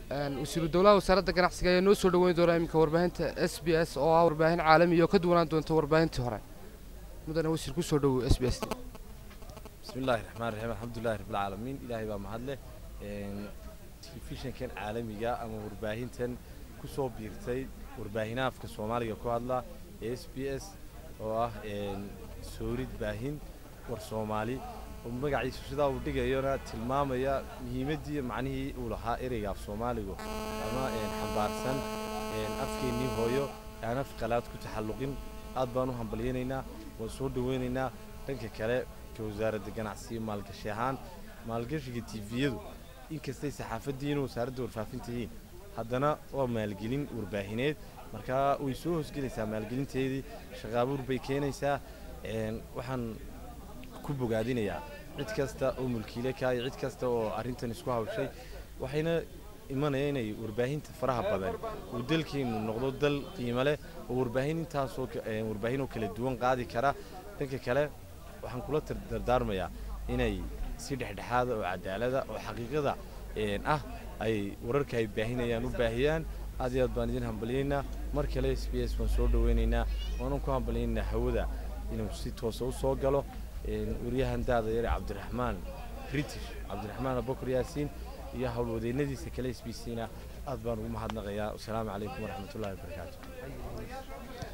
wasiiru dowlaha wasaaradda ganacsiga ayaa noo soo dhoweyn doona iminka warbaahinta s b s oo ah warbaahin caalami oo ka duwanaan doonta warbaahintii hore mudane wasiir ku soo dhowow s b s بسم الله الرحمن الرحيم الحمد لله رب العالمين إلهي بaa mahad leh telefishinkan caalamiga ama warbaahintan kusoo biirtay warbaahinaha afka soomaaliga ku hadla ee s b s oo ah soorid baahin war soomaali oo magaciisu sidaa uu dhigayona tilmaamaya muhiimaddii macnihii uu lahaa ereyga af soomaaligu ama xambaarsan afkeennii hooyo aan af qalaad ku taxalluqin aad baan u hambalyaynaynaa waan soo dhaweynaynaa dhanka kale wasaaradda ganacsiga maalgashi ahaan maalgashiga tifiyadu inkastay saxaafaddiina wasaaradda warfaafinta yihiin haddana waa maalgelin warbaahineed markaa way soo hoosgelaysaa maalgelinteedii shaqaabuur bay keenaysaa waxaan ku bogaadinayaa cid kasta oo mulkiile ka iyo cid kasta oo arrintan isku hawshay waxayna imanaya inay warbaahinta faraha badan uu dalkeennu noqdo dal qiimo leh oo warbaahin intaasoo warbaahin oo kala duwan qaadi kara dhanka kale waxaan kula dardaarmayaa inay si dhexdhexaada oo cadaalada oo xaqiiqada ah ay wararka ay baahinayaan u baahiyaan aad iyo aad baan idin hambalyaynaa mar kale s b s waan soo dhaweynaynaa waanan ku hambalyaynaa hawada inuu si toosa u soo galo waryahan daada yare cabdiraxmaan british cabdiraxmaan abakar yaasiin iyo howlwadeennadiisa kale s b c na aad baan ugu mahadnaqayaa wasalaamu calaykum waraxmatullahi wabarakaatu